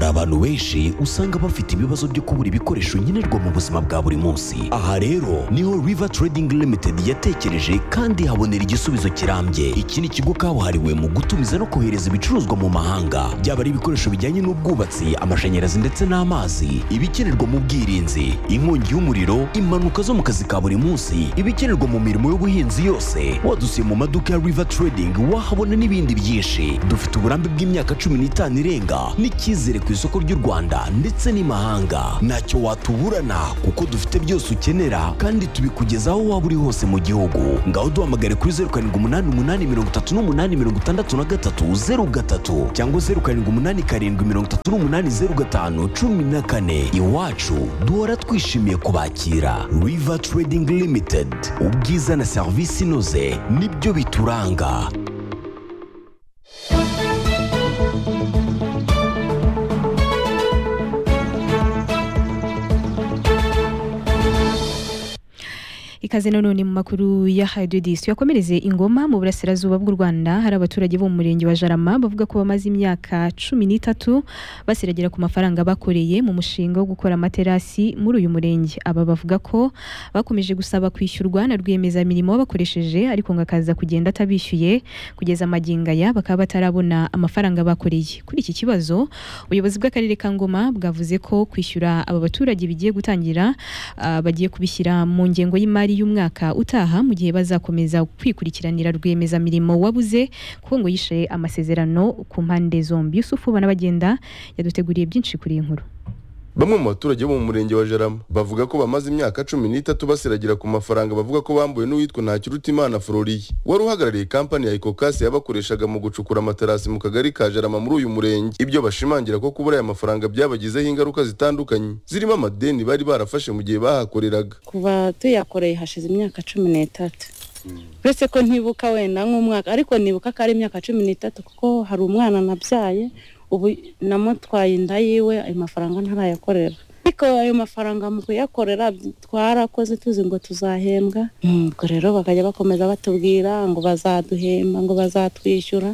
abantu benshi usanga bafite ibibazo byo kubura ibikoresho nkenerwa mu buzima bwa buri munsi aha rero niho river trading limited yatekereje kandi habonera igisubizo kirambye iki ni ikigo kabuhariwe mu gutumiza no kohereza ibicuruzwa mu mahanga byaba ari ibikoresho bijyanye n'ubwubatsi amashanyarazi ndetse n'amazi ibikenerwa mu bwirinzi inkongi y'umuriro impanuka zo mu kazi ka buri munsi ibikenerwa mu mirimo y'ubuhinzi yose wadusiye mu maduka ya river trading wahabona n'ibindi byinshi dufite uburambe bw'imyaka cumi n'itanu irenga n'icyizere ku isoko ry'u rwanda ndetse n'imahanga ntacyo watuburana kuko dufite byose ukenera kandi tubikugezaho waba uri hose mu gihugu ngaho duhamagare kuri zeru karindwi umunani umunani mirongo itatu n'umunani mirongo itandatu na gatatu zeru gatatu cyangwa zeru karindwi umunani karindwi mirongo itatu n'umunani zeru gatanu cumi na kane iwacu duhora twishimiye kubakira river trading limited ubwiza na serivisi inoze nibyo bituranga ikaze nanone mu makuru ya hadiyo disi yakomereze ingoma mu burasirazuba bw'u rwanda hari abaturage bo mu murenge wa jarama bavuga ko bamaze imyaka cumi n'itatu basiragira ku mafaranga bakoreye mu mushinga wo gukora amaterasi muri uyu murenge aba bavuga ko bakomeje gusaba kwishyurwa na rwiyemezamirimo bakoresheje ariko ngo akaza kugenda atabishyuye kugeza magingo aya bakaba batarabona amafaranga bakoreye kuri iki kibazo ubuyobozi bw'akarere ka ngoma bwavuze ko kwishyura aba baturage bigiye gutangira ah, bagiye kubishyira mu ngengo y'imari y'umwaka utaha mu gihe bazakomeza kwikurikiranira rwiyemezamirimo wabuze kuko ngo yishe amasezerano ku mpande zombi yusufu banabagenda yaduteguriye byinshi kuri iyi nkuru Bamwe mu baturage bo mu murenge wa Jarama bavuga ko bamaze imyaka cumi n'itatu basiragira ku mafaranga bavuga ko bambuwe n'uwitwa Ntakirutimana Floriye wari uhagarariye kampani ya Ecocas yabakoreshaga mu gucukura amaterasi mu kagari ka Jarama muri uyu murenge ibyo bashimangira ko kubura aya mafaranga byabagizeho ingaruka zitandukanye zirimo amadeni bari barafashe mu gihe bahakoreraga kuva tuyakoreye hashize imyaka cumi n'itatu uretse ko ntibuka wenda nk'umwaka ariko nibuka ko ari imyaka cumi n'itatu kuko hari umwana nabyaye ubu namutwaye inda yiwe ayo mafaranga ntarayakorera ariko ayo mafaranga mu kuyakorera twarakoze tuzi ngo tuzahembwa ubwo rero bakajya bakomeza batubwira ngo bazaduhemba ngo bazatwishyura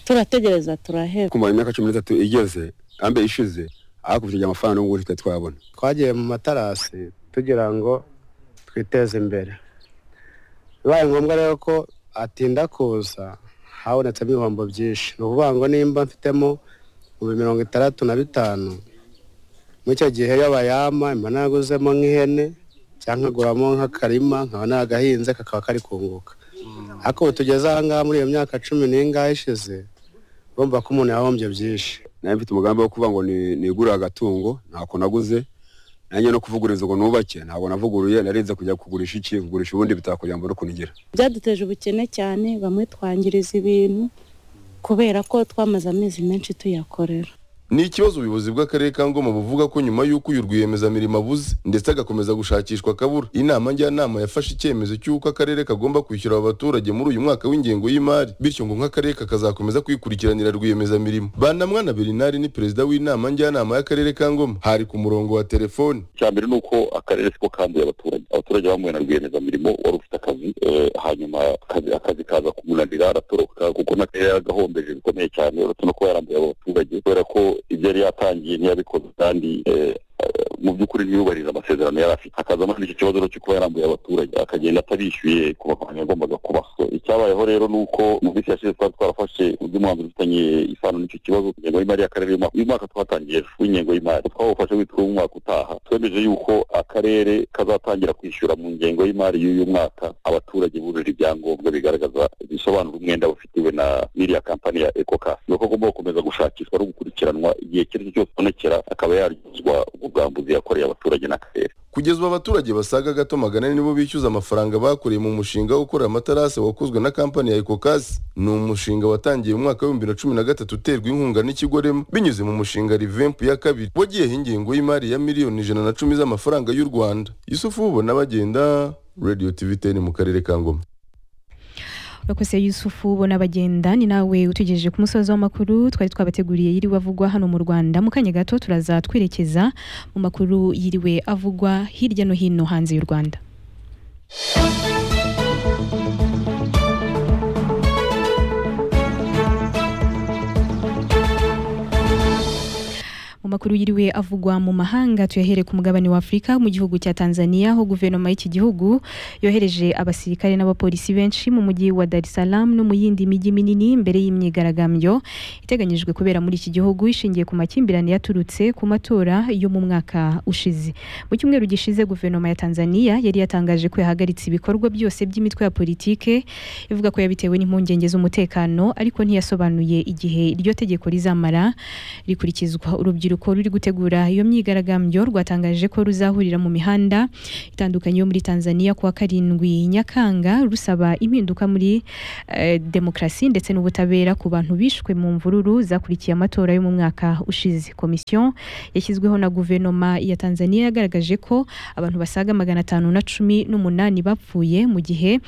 turategereza turaheba kumara imyaka cumi n'itatu igeze ambe ishize hakurikije amafaranga n'ubu tutari twabona twagiye mu matarasi tugira ngo twiteze imbere bibaye ngombwa rero ko atinda kuza habonetsemo ibihombo byinshi ni ukuvuga ngo nimba mfitemo ibihumbi mirongo itandatu na bitanu muri icyo gihe iyo bayama mba naraguzemo nk'ihene cyangwa nkaguramo nk'akarima nkaba nagahinze kakaba kari kunguka ariko ubu tugeze aha ngaha muri iyo myaka cumi n'ingahe ishize urumva ko umuntu yahombye byinshi nawe mfite umugambi wo kuvuga ngo ni- nigurire agatungo ntako naguze nanjye no kuvuguriza ngo nubake ntabwo navuguruye narinze kujya kugurisha iki kugurisha ubundi bitakugira ngo n'ukunigira byaduteje ubukene cyane bamwe twangiriza ibintu kubera ko twamaze amezi menshi tuyakorera ni ikibazo ubuyobozi bw'akarere ka Ngoma buvuga ko nyuma y'uko uyu rwiyemezamirimo abuze ndetse agakomeza gushakishwa akabura inama njyanama yafashe icyemezo cy'uko akarere kagomba kwishyura aba baturage muri uyu mwaka w'ingengo y'imari bityo ngo nk'akarere kakazakomeza kwikurikiranira rwiyemezamirimo banamwana Bernard ni perezida w'inama njyanama y'akarere ka Ngoma hari ku murongo wa telefoni icya mbere ni uko akarere siko kanduye abaturage abaturage bamuwe na rwiyemezamirimo wari ufite akazi eh, hanyuma akazi akazi kaza kumunanira aratoroka kuko n'akarere yaragahombeje bikomeye cyane uretse no kuba yarambuye abo baturage kubera ko ibyo yari yatangiye ntiyabikoze kandi eh, eh, mu by'ukuri ntiyubahiriza amasezerano yari afite hakazamo icyo kibazo rero cyo kuba yarambuye abaturage akagenda atabishyuye ku mafaranga yagombaga kubaha So, icyabayeho rero ni uko mu minsi yashize twari twarafashe undi mwanzuro ufitanye isano n'icyo kibazo ingengo y'imari y'akarere y'umwaka- uyu mwaka twatangiye ejo w'ingengo y'imari twawufashe witwa umwaka utaha twemeje yuko akarere kazatangira kwishyura mu ngengo y'imari y'uyu mwaka abaturage bujuje ibyangombwa bigaragaza bisobanura umwenda bafitiwe na n'iriya kampani ya ecocas ni uko agomba gukomeza gushakishwa no gukurikiranwa igihe icyo ari cyo cyose abonekera akaba yaryozwa ubwo bwambuzi yakoreye abaturage n'akarere kugeza ubu abaturage basaga gato magana ane nibo bishyuza amafaranga bakoreye mu mushinga wo gukora amatarasi wakozwe na kampani ya Ecocas ni umushinga watangiye mu mwaka w'ibihumbi bibiri na cumi na gatatu uterwa inkunga n'ikigo remo binyuze mu mushinga revamp ya kabiri wagiyeho ingengo y'imari ya miliyoni ijana na cumi z'amafaranga y'u rwanda yusufu ubona bagenda radio tv ten mu karere ka ngoma urakoze yusufu bona bagenda ni nawe utugejeje ku musozi w'amakuru twari twabateguriye yiriwe avugwa hano mu rwanda mu kanya gato turaza twerekeza mu makuru yiriwe avugwa hirya no hino hanze y'u rwanda mu makuru yiriwe avugwa mu mahanga tuyahere ku mugabane wa Afurika mu gihugu cya Tanzania aho guverinoma y'iki gihugu yohereje abasirikare n'abapolisi benshi mu mujyi wa Dar es Salaam no mu yindi mijyi minini mbere y'imyigaragambyo iteganyijwe kubera muri iki gihugu ishingiye ku makimbirane yaturutse ku matora yo mu mwaka ushize mu cyumweru gishize guverinoma ya Tanzania yari yatangaje ko yahagaritse ibikorwa byose by'imitwe ya politike ivuga ko yabitewe n'impungenge z'umutekano ariko ntiyasobanuye igihe iryo tegeko rizamara rikurikizwa urubyiruko ruri gutegura iyo myigaragambyo rwatangaje ko ruzahurira mu mihanda itandukanye yo muri Tanzania kuwa karindwi Nyakanga rusaba impinduka muri eh, demokarasi ndetse n'ubutabera ku bantu bishwe mu mvururu zakurikiye amatora yo mu mwaka ushize komisiyo yashyizweho na guverinoma ya Tanzania yagaragaje ko abantu basaga magana atanu na cumi n'umunani bapfuye mu gihe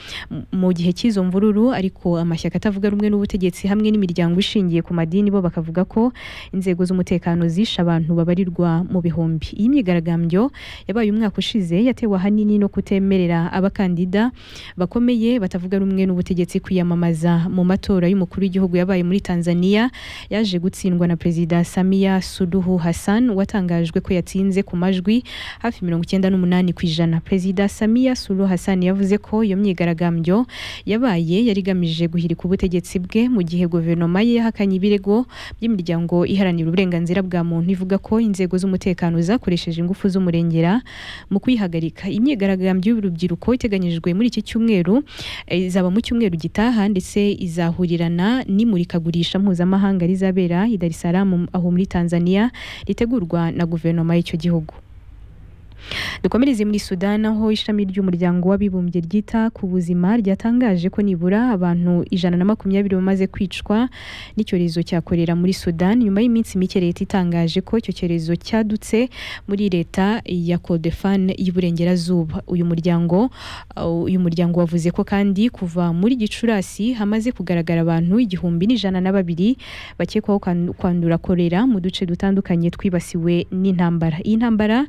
mu gihe cy'izo mvururu ariko amashyaka atavuga rumwe n'ubutegetsi hamwe n'imiryango ishingiye ku madini bo bakavuga ko inzego z'umutekano zishe abantu babarirwa mu bihumbi iyi myigaragambyo yabaye umwaka ushize yatewe ahanini no kutemerera abakandida bakomeye batavuga rumwe n'ubutegetsi kwiyamamaza mu matora y'umukuru w'igihugu yabaye muri Tanzania yaje gutsindwa na perezida Samia Suluhu Hassan watangajwe ko yatsinze ku majwi hafi mirongo icyenda n'umunani ku ijana perezida Samia Suluhu Hassan yavuze ko iyo myigaragambyo yabaye yari igamije guhirika ubutegetsi bwe mu gihe guverinoma ye yahakanye ibirego by'imiryango iharanira uburenganzira bwa muntu ivuga ko inzego z'umutekano zakoresheje ingufu z'umurengera mu kwihagarika imyigaragambyo y'urubyiruko iteganyijwe muri iki cyumweru eh, izaba mu cyumweru gitaha ndetse izahurirana n'imurikagurisha mpuzamahanga rizabera i Dar es Salaam aho muri Tanzania ritegurwa na guverinoma y'icyo gihugu dukomereze muri sudan aho ishami ry'umuryango w'abibumbye ryita ku buzima ryatangaje ko nibura abantu ijana na makumyabiri bamaze kwicwa n'icyorezo cya korera muri sudan nyuma y'iminsi mike leta itangaje ko icyo cyorezo cyadutse muri leta ya kodefan y'iburengerazuba uyu muryango uh, uyu muryango wavuze ko kandi kuva muri gicurasi hamaze kugaragara abantu igihumbi n'ijana na babiri bakekwaho kwan- kwandura korera mu duce dutandukanye twibasiwe n'intambara iyi ntambara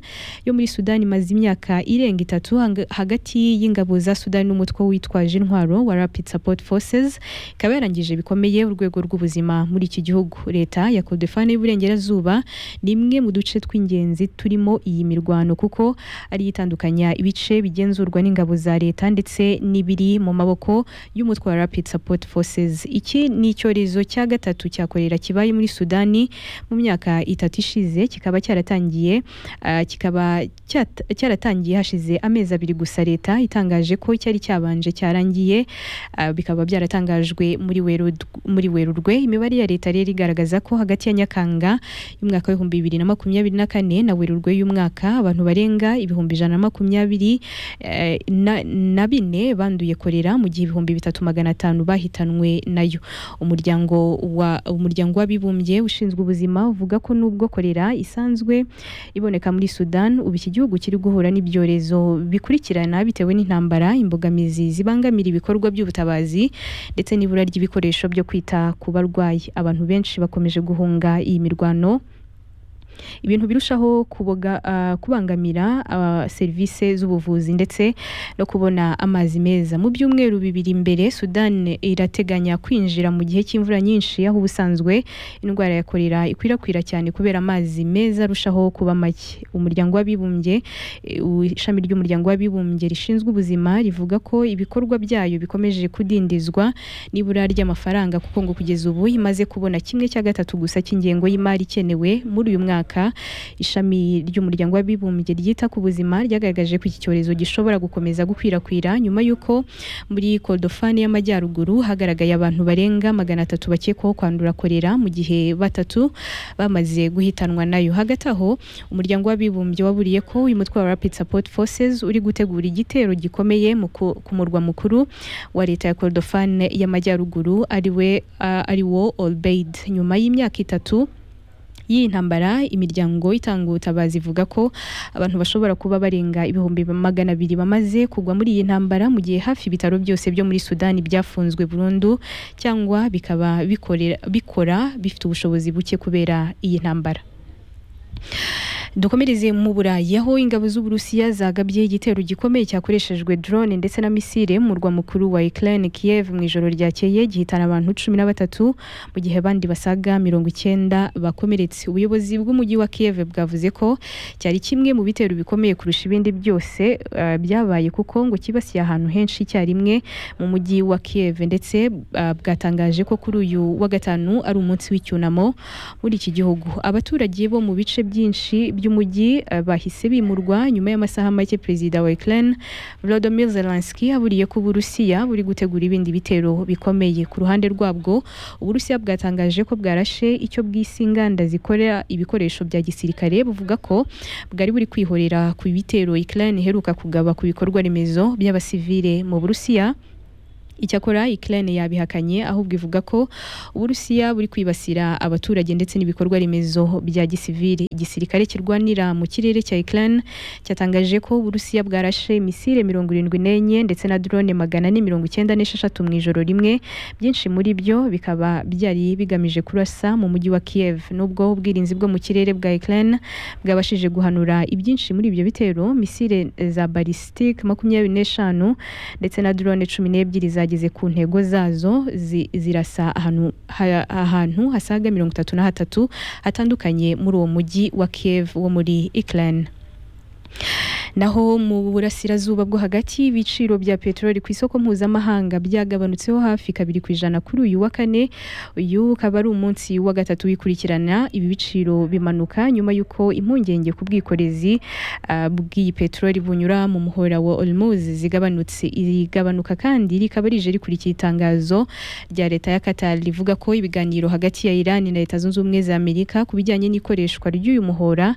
yo muri Sudani imaze imyaka irenga itatu hanga- hagati y'ingabo za Sudani n'umutwe witwaje intwaro wa Rapid Support Forces ikaba yarangije bikomeye urwego rw'ubuzima muri iki gihugu leta ya Kordofani y'Iburengerazuba ni imwe mu duce tw'ingenzi turimo iyi mirwano kuko ari yo itandukanya ibice bigenzurwa n'ingabo za leta ndetse n'ibiri mu maboko y'umutwe wa Rapid Support Forces iki ni icyorezo cya gatatu cya korera kibaye muri Sudani mu myaka itatu ishize kikaba cyaratangiye ah, kikaba cyat- cyaratangiye hashize amezi abiri gusa leta itangaje ko cyari cyabanje cyarangiye ah, bikaba byaratangajwe muri Werurwe muri Werurwe imibare ya leta rero igaragaza ko hagati ya Nyakanga y'umwaka w'ibihumbi bibiri na makumyabiri na kane na Werurwe y'umwaka abantu barenga ibihumbi ijana na makumyabiri eh, na- na bine banduye korera mu gihe ibihumbi bitatu magana atanu bahitanwe nayo umuryango wa umuryango w'abibumbye ushinzwe ubuzima uvuga ko nubwo korera isanzwe iboneka muri Sudan ubu iki gihugu kiri guhura n'ibyorezo bikurikirana bitewe n'intambara imbogamizi zibangamira ibikorwa by'ubutabazi ndetse n'ibura ry'ibikoresho byo kwita ku barwayi abantu benshi bakomeje guhunga iyi mirwano ibintu birushaho kuboga, ah, kubangamira ah, serivisi z'ubuvuzi ndetse no kubona amazi meza mu byumweru bibiri imbere Sudan irateganya kwinjira mu gihe cy'imvura nyinshi aho ubusanzwe indwara ya korera ikwirakwira cyane kubera amazi meza arushaho kuba make umuryango w'abibumbye eh, u- ishami ry'umuryango w'abibumbye rishinzwe ubuzima rivuga ko ibikorwa byayo bikomeje kudindizwa n'ibura ry'amafaranga kuko ngo kugeza ubu imaze kubona kimwe cya gatatu gusa cy'ingengo y'imari ikenewe muri uyu mwaka ishami ry'umuryango w'abibumbye ryita ku buzima ryagaragaje ko iki cyorezo gishobora gukomeza gukwirakwira nyuma y'uko muri kodofani y'amajyaruguru hagaragaye abantu barenga magana atatu bakekwaho kwandura korera mu gihe batatu bamaze guhitanwa nayo hagati aho umuryango w'abibumbye waburiye ko uyu mutwe wa Rapid Support Forces uri gutegura igitero gikomeye mu ku ku murwa mukuru wa leta ya Kordofan y'amajyaruguru ariwe uh, ari wo Olbeid nyuma y'imyaka itatu y'iyi ntambara imiryango itanga ubutabazi ivuga ko abantu bashobora kuba barenga ibihumbi magana abiri bamaze kugwa muri iyi ntambara mu gihe hafi ibitaro byose byo muri Sudani byafunzwe burundu cyangwa bikaba bikorera- bikora bifite ubushobozi buke kubera iyi ntambara dukomereze mu burayi aho ingabo z'uburusiya zagabye igitero gikomeye cyakoreshejwe drone ndetse na misile mu murwa mukuru wa Ukraine Kiev mu ijoro ryakeye gihitana abantu cumi na batatu mu gihe abandi basaga mirongo icyenda bakomeretse ubuyobozi bw'umujyi wa Kiev bwavuze ko cyari kimwe mu bitero bikomeye kurusha ibindi byose eh, byabaye kuko ngo kibasiye ahantu henshi icyarimwe mu mujyi wa Kiev ndetse eh, bwatangaje ko kuri uyu wa gatanu ari umunsi w'icyunamo muri iki gihugu abaturage bo mu bice byinshi by'umujyi eh, bahise bimurwa nyuma y'amasaha make perezida wa Ukraine Volodymyr Zelensky aburiye ko Uburusiya buri gutegura ibindi bitero bikomeye ku ruhande rwabwo Uburusiya bwatangaje ko bwarashe icyo bwise inganda zikorera ibikoresho bya gisirikare buvuga ko bwari buri kwihorera ku bitero Ukraine iheruka kugaba ku bikorwa remezo by'abasivile mu Burusiya Icyakora Ukraine yabihakanye ahubwo ivuga ko Uburusiya buri kwibasira abaturage ndetse n'ibikorwa remezo bya gisivili. Igisirikare kirwanira mu kirere cya Ukraine cyatangaje ko Uburusiya bwarashe misile mirongo irindwi n'enye ndetse na drone magana ane mirongo icyenda n'esheshatu mu ijoro rimwe byinshi muri byo bikaba byari bigamije kurasa mu mujyi wa Kiev nubwo ubwirinzi bwo mu kirere bwa Ukraine bwabashije guhanura ibyinshi muri ibyo bitero misile za ballistic makumyabiri n'eshanu ndetse na drone cumi n'ebyiri zageze ku ntego zazo zi- zirasa ahantu ha- ahantu hasaga mirongo itatu na hatatu hatandukanye muri uwo mujyi wa Kiev wo muri Ukraine Naho mu burasirazuba bwo hagati ibiciro bya peteroli ku isoko mpuzamahanga byagabanutseho hafi kabiri ku ijana kuri uyu wa kane uyu ukaba ari umunsi wa gatatu wikurikirana ibi biciro bimanuka nyuma y'uko impungenge ku bwikorezi ah, bw'iyi peteroli bunyura mu muhora wa Olmuz zigabanutse iri gabanuka kandi rikaba rije rikurikira itangazo rya leta ya Qatar rivuga ko ibiganiro hagati ya Iran na Leta Zunze Ubumwe za Amerika ku bijyanye n'ikoreshwa ry'uyu muhora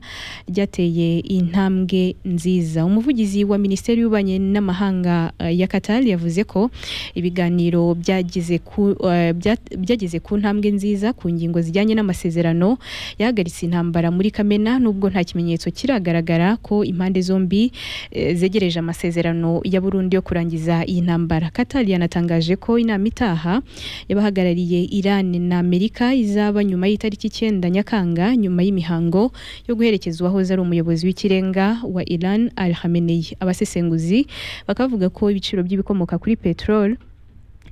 ryateye intambwe nziza umuvugizi wa minisiteri y'ububanyi n'amahanga eh, ya Qatar yavuze ko ibiganiro byageze ku eh, bya- byageze ku ntambwe nziza ku ngingo zijyanye n'amasezerano yahagaritse intambara muri Kamena nubwo nta kimenyetso kiragaragara ko impande zombi eh, zegereje amasezerano ya Burundi yo kurangiza iyi ntambara Qatar yanatangaje ko inama itaha y'abahagarariye Iran na Amerika izaba nyuma y'itariki icyenda Nyakanga nyuma y'imihango yo guherekeza uwahoze ari umuyobozi w'ikirenga wa Iran Al Khamenei abasesenguzi bakavuga ko ibiciro by'ibikomoka kuri petrol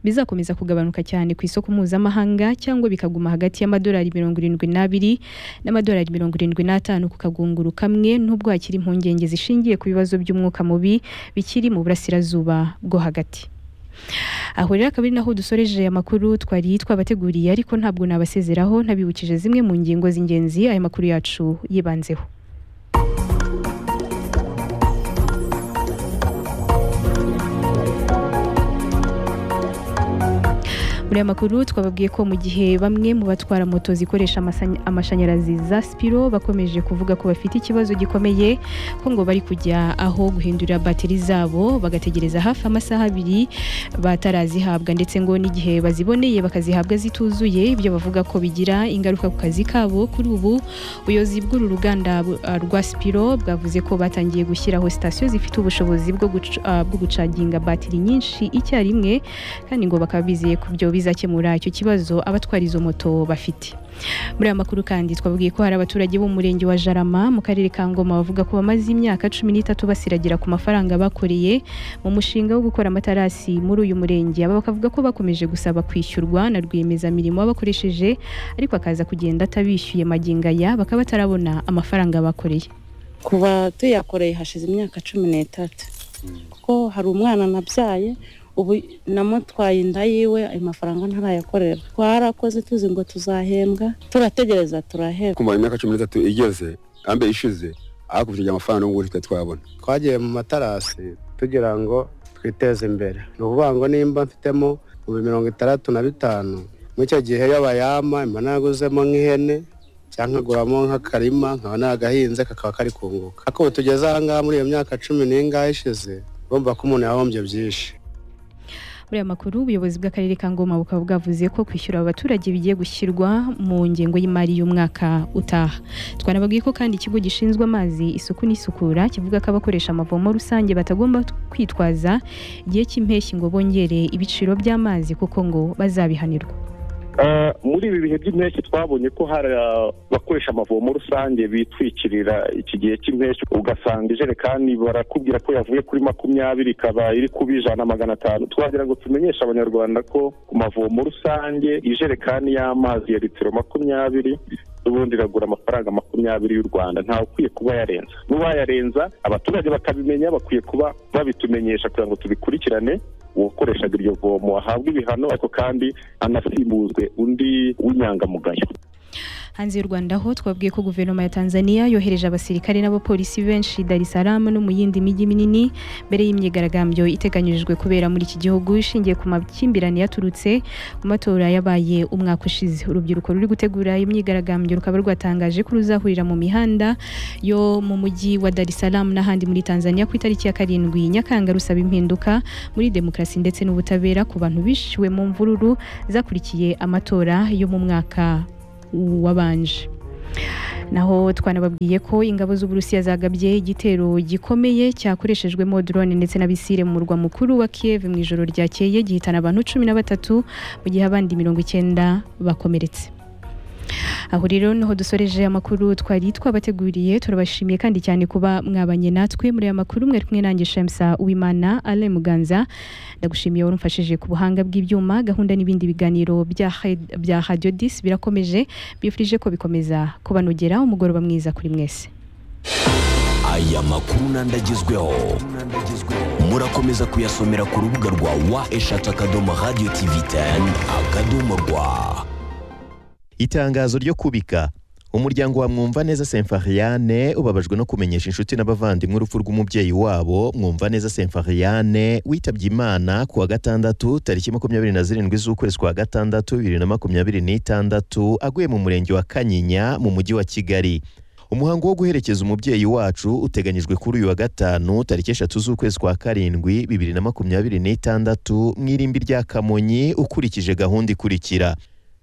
bizakomeza kugabanuka cyane ku isoko mpuzamahanga cyangwa bikaguma hagati y'amadolari mirongo irindwi n'abiri n'amadolari mirongo irindwi n'atanu ku kagunguru kamwe nubwo hakiri impungenge zishingiye ku bibazo by'umwuka mubi bikiri mu burasirazuba bwo hagati aho rero akaba ari naho dusoreje amakuru twari twabateguriye ariko ntabwo nabasezeraho ntabibukije zimwe mu ngingo z'ingenzi aya makuru yacu yibanzeho muri aya makuru twababwiye ko mu gihe bamwe mu batwara moto zikoresha amasany- amashanyarazi za spiro bakomeje kuvuga ko bafite ikibazo gikomeye ko ngo bari kujya aho guhindurira bateri zabo bagategereza hafi amasaha abiri batarazihabwa ndetse ngo n'igihe baziboneye bakazihabwa zituzuye ibyo bavuga ko bigira ingaruka ku kazi kabo kuri ubu ubuyobozi bw'uru ruganda bu- ah, rwa spiro bwavuze ko batangiye gushyiraho sitasiyo zifite ubushobozi bwo guc- ah, bwo gucaginga batiri nyinshi icyarimwe kandi ngo bakaba bizeye ku byo bizakemura icyo kibazo abatwara izo moto bafite muri aya makuru kandi twabwiye ko hari abaturage bo mu murenge wa Jarama mu karere ka Ngoma bavuga ko bamaze imyaka cumi n'itatu basiragira ku mafaranga bakoreye mu mushinga wo gukora amatarasi muri uyu murenge aba bakavuga ko bakomeje gusaba kwishyurwa na rwiyemezamirimo bakoresheje ariko akaza kugenda atabishyuye magingo aya bakaba batarabona amafaranga bakoreye kuva tuyakoreye hashize imyaka cumi n'itatu kuko hari umwana nabyaye ubu namutwaye inda yiwe ayo mafaranga ntarayakorera twarakoze tuzi ngo tuzahembwa turategereza turahembwa kumara imyaka cumi n'itatu igeze yambe ishize hakurikije amafaranga n'ubu twari twayabona twagiye mu matarasi tugira ngo twiteze imbere ni ukuvuga ngo nimba mfitemo mu mirongo itandatu na bitanu muri icyo gihe iyo bayama mba naguzemo nk'ihene cyangwa nkaguramo nk'akarima nkaba nagahinze kakaba kari kunguka ariko ubu tugeze ahangaha muri iyo myaka cumi n'ingahe ishize urumva ko umuntu yahombye byinshi muri aya makuru ubuyobozi bw'akarere ka ngoma bukaba bwavuze ko kwishyura abaturage bigiye gushyirwa mu ngengo y'imari y'umwaka utaha twanababwiye ko kandi ikigo gishinzwe amazi isuku n'isukura kivuga ko abakoresha amavomo rusange batagomba kwitwaza igihe cy'impeshyi ngo bongere ibiciro by'amazi kuko ngo bazabihanirwa Eh, muri ibi bihe by'impeshyi twabonye ko hari abakoresha amavomo rusange bitwikirira iki gihe cy'impeshyi ugasanga ijerekani barakubwira ko yavuye kuri makumyabiri ikaba iri kuba ijana magana atanu twagira ngo tumenyeshe abanyarwanda ko ku mavomo rusange ijerekani y'amazi ya litiro makumyabiri ubundi iragura amafaranga makumyabiri y'u rwanda ntawe ukwiye kuba yarenza n'uwayarenza abaturage bakabimenya bakwiye kuba babitumenyesha kugira ngo tubikurikirane uwakoreshaga iryo vomo ahabwe ibihano ariko kandi anasimbuzwe undi w'inyangamugayo hanze y'u Rwanda ho twabwiye ko guverinoma ya Tanzania yohereje abasirikare n'abapolisi benshi i Dar es Salaam no mu yindi mijyi minini mbere y'imyigaragambyo iteganyijwe kubera muri iki gihugu ishingiye ku makimbirane yaturutse mu matora yabaye umwaka ushize urubyiruko ruri gutegura imyigaragambyo rukaba rwatangaje ko ruzahurira mu mihanda yo mu mujyi wa Dar es Salaam n'ahandi muri Tanzania ku itariki ya karindwi Nyakanga rusaba impinduka muri demokarasi ndetse n'ubutabera ku bantu bishiwe mu mvururu zakurikiye amatora yo mu mwaka wabanje naho twanababwiye ko ingabo z'uburusiya zagabye igitero gikomeye cyakoreshejwemo drone ndetse na bisire mu murwa mukuru wa Kiev mu ijoro ryakeye gihitana abantu cumi na batatu mu gihe abandi mirongo icyenda bakomeretse aho rero niho dusoreje amakuru twari twabateguriye turabashimiye kandi cyane kuba mwabanye natwe muri aya makuru mwari kumwe nanjye Shamsa Uwimana Alain Muganza ndagushimiye wari umfashije ku buhanga bw'ibyuma gahunda n'ibindi biganiro bya Hed- bya Radio 10 birakomeje bifurije ko bikomeza kubanogera umugoroba mwiza kuri mwese aya makuru n'andagezweho murakomeza kuyasomera ku rubuga rwa wa eshatu akadomo radiyo tivi teni akadomo rwa itangazo ryo kubika umuryango wa mwumva neza semfariane ubabajwe no kumenyesha inshuti n'abavandimwe urupfu rw'umubyeyi wabo mwumva neza semfariane witabye imana ku wa gatandatu tariki makumyabiri na zirindwi z'ukwezi kwa gatandatu bibiri na makumyabiri n'itandatu aguye mu murenge wa kanyinya mu mujyi wa kigali umuhango wo guherekeza umubyeyi wacu uteganyijwe kuri uyu wa gatanu tariki eshatu z'ukwezi kwa karindwi bibiri na makumyabiri n'itandatu mu irimbi rya kamonyi ukurikije gahunda ikurikira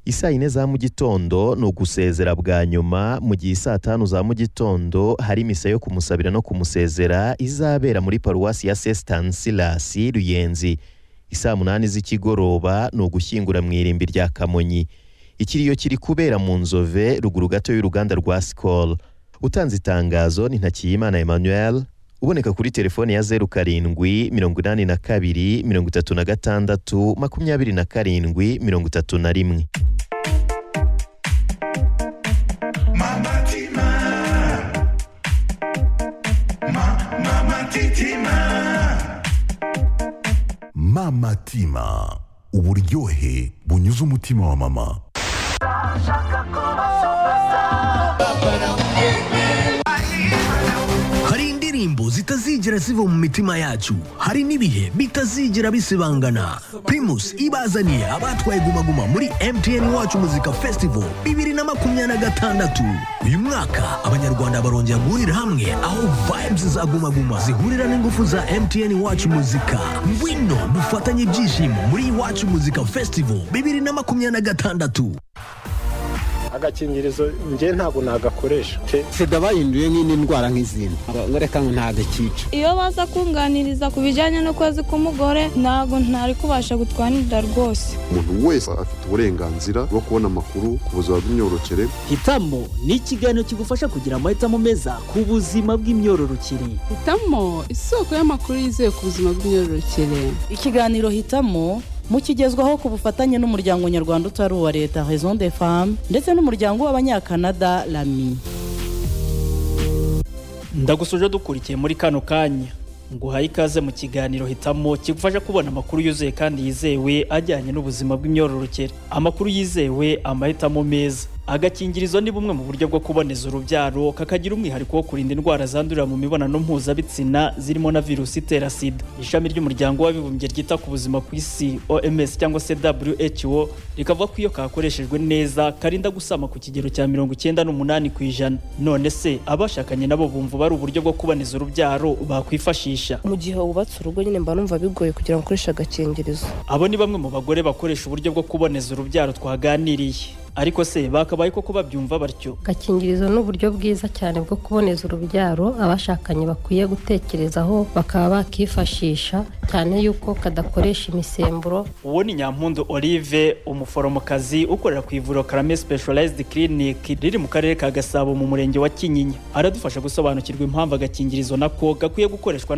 isaa yine za mu gitondo ni ugusezera bwa nyuma mu gihe saa tanu za mu gitondo hari misa yo kumusabira no kumusezera izabera muri paruwasi ya sesitansilasi ruyenzi isaa munani z'ikigoroba ni ugushyingura mu irimbi rya kamonyi ikiriyo kiri kubera mu nzove ruguru gato y'uruganda rwa sikoro utanze itangazo ni ntakiyimana emmanuel uboneka kuri telefone ya zeru karindwi mirongo inani na kabiri mirongo itatu na gatandatu makumyabiri na karindwi mirongo itatu na rimwe mama tima uburyohe bunyuze umutima wa mama hari indirimbo zitazigera ziva mu mitima yacu hari n'ibihe bitazigera bisibangana primus ibazaniye abatwaye gumaguma muri mtn wacu muzika festival bibiri na makumyabiri na gatandatu uyu mwaka abanyarwanda barongera guhurira hamwe aho vibes za gumaguma zihurira n'ingufu za mtn wacu muzika ngwino dufatanye ibyishimo muri iwacu muzika festival bibiri na makumyabiri na gatandatu agakingirizo njye ntabwo nagakoresha sida bahinduye nk'indi ndwara nk'izindi ngo reka ngo ntagakica iyo baza kunganiriza ku bijyanye n'ukwezi k'umugore ntabwo ntari kubasha gutwanirira rwose umuntu wese afite uburenganzira bwo kubona amakuru ku buzima bw'imyororokere hitamo ni ikiganiro kigufasha kugira amahitamo meza ku buzima bw'imyororokere hitamo isoko y'amakuru yizewe ku buzima bw'imyororokere ikiganiro hitamo mukigezwaho ku bufatanye n'umuryango nyarwanda utari uwa leta raison de femme ndetse n'umuryango w'abanyakanada rami ndagusuje dukurikiye muri kano kanya nguhaye ikaze mu kiganiro hitamo kigufasha kubona amakuru yuzuye kandi yizewe ajyanye n'ubuzima bw'imyororokere amakuru yizewe amahitamo meza agakingirizo ni bumwe mu buryo bwo kuboneza urubyaro kakagira umwihariko wo kurinda indwara zandurira mu mibonano mpuzabitsina zirimo na virusi itera sida ishami ry'umuryango w'abibumbye ryita ku buzima ku isi oms cyangwa se who rikavuga ko iyo kakoreshejwe neza karinda gusama ku kigero cya mirongo icyenda n'umunani ku ijana none se abashakanye nabo bumva bari uburyo bwo kuboneza urubyaro bakwifashisha mu gihe wubatse urugo nyine mba numva bigoye kugira ngo ukoreshe agakingirizo abo ni bamwe mu bagore bakoresha uburyo bwo kuboneza urubyaro twaganiriye ariko se bakabaye koko babyumva batyo agakingirizo ni uburyo bwiza cyane bwo kuboneza urubyaro abashakanye bakwiye gutekerezaho bakaba bakifashisha cyane yuko kadakoresha imisemburo uwo ni nyampundu olive umuforomokazi ukorera ku ivuriro karame specialized clinic riri mu karere ka gasabo mu murenge wa kinyinya aradufasha gusobanukirwa impamvu agakingirizo nako gakwiye gukoreshwa